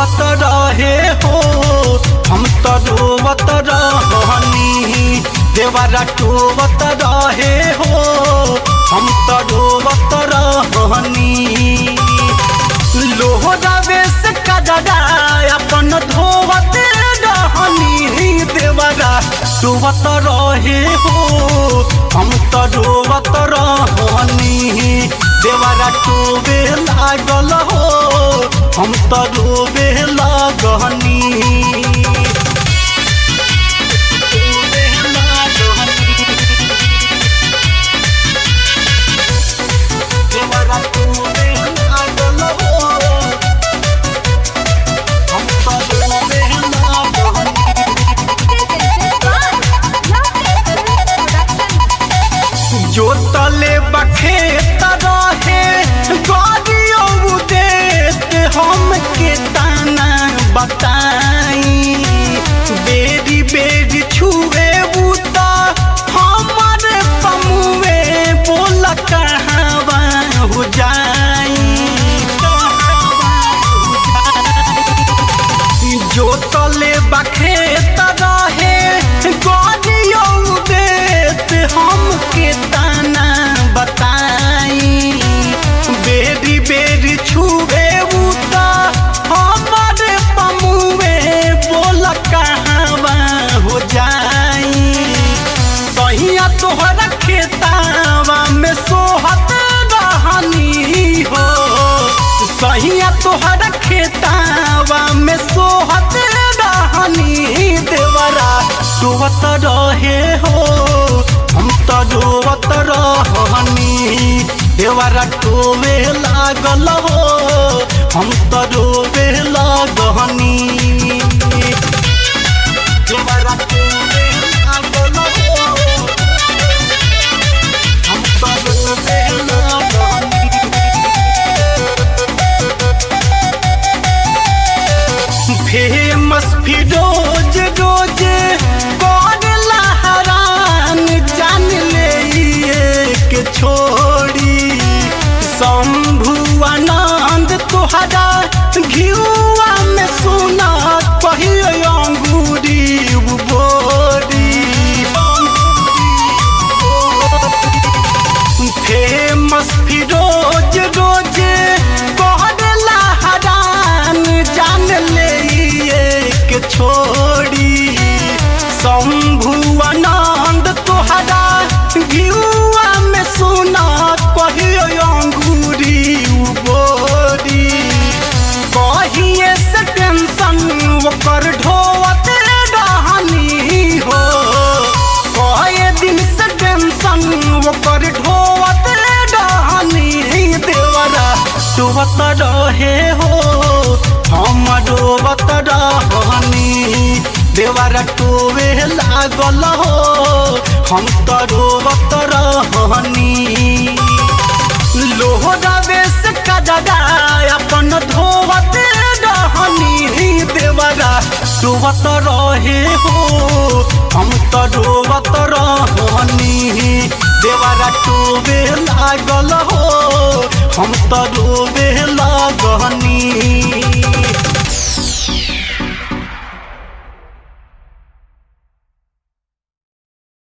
रोवत रहे हो हम तो रोवत रहनी देवरा टोवत रहे हो हम तो रोवत रहनी लोहरावे से कजरा अपन धोवत रहनी देवरा टोवत रहे हो हम तो रोवत रहनी देवरा टोवे लागल हो हम तो रोवे लागनी टोवे लागनी। देवरा टोवे लागल हो, हम तो रोवे लागनी। जोतले बखेत रहे गाड़ियों देत हम के ताना बताई बेरी बेरी छुए बूता हमारे पमुए बोल कहवा हो जाई जोतले बखेत रहे गाड़ियों देत हम के ताना बताई बेरी बेरी छुए उता हमारे पमुए बोल कहवा हो जाई सहिया तोहरा खेतावा में सोहत रहनी हो सहिया तोहरा खेतावा में सोहत रहनी देवरा डोबत रहे हो हम तो डोबत रहनी देवरा टोवे लागल हो हम तो डोबे लागनी देवरा टोवे लागल हो हम तो डोबे लागनी फेमस फिरोज रोज कौन लहरान जान ले के छोड़ी शंभु आनंद तोहरा घियुआ में सुना कहियो अंगूरी बोरी फेमस फिरोज रोज कहर लहरान जान ले के छोड़ी शंभु आनंद तोहरा घियुआ में सुना कहियो अंगूरी बोरी कहिए से टेंशन ओकर ढोवत रहनी हो कहे दिन से टेंशन ओकर ढोवत रहनी देवरा डोबत रहे हो हम डोबत रहनी देवरा टोवे लागल हो हम तो डोबत रहनी लोहरावे से कजरा अपन धोवत रहनी देवरा डोबत रहे हो हम तो डोबत रहनी देवरा टोवे लागल हो हम तो डोबे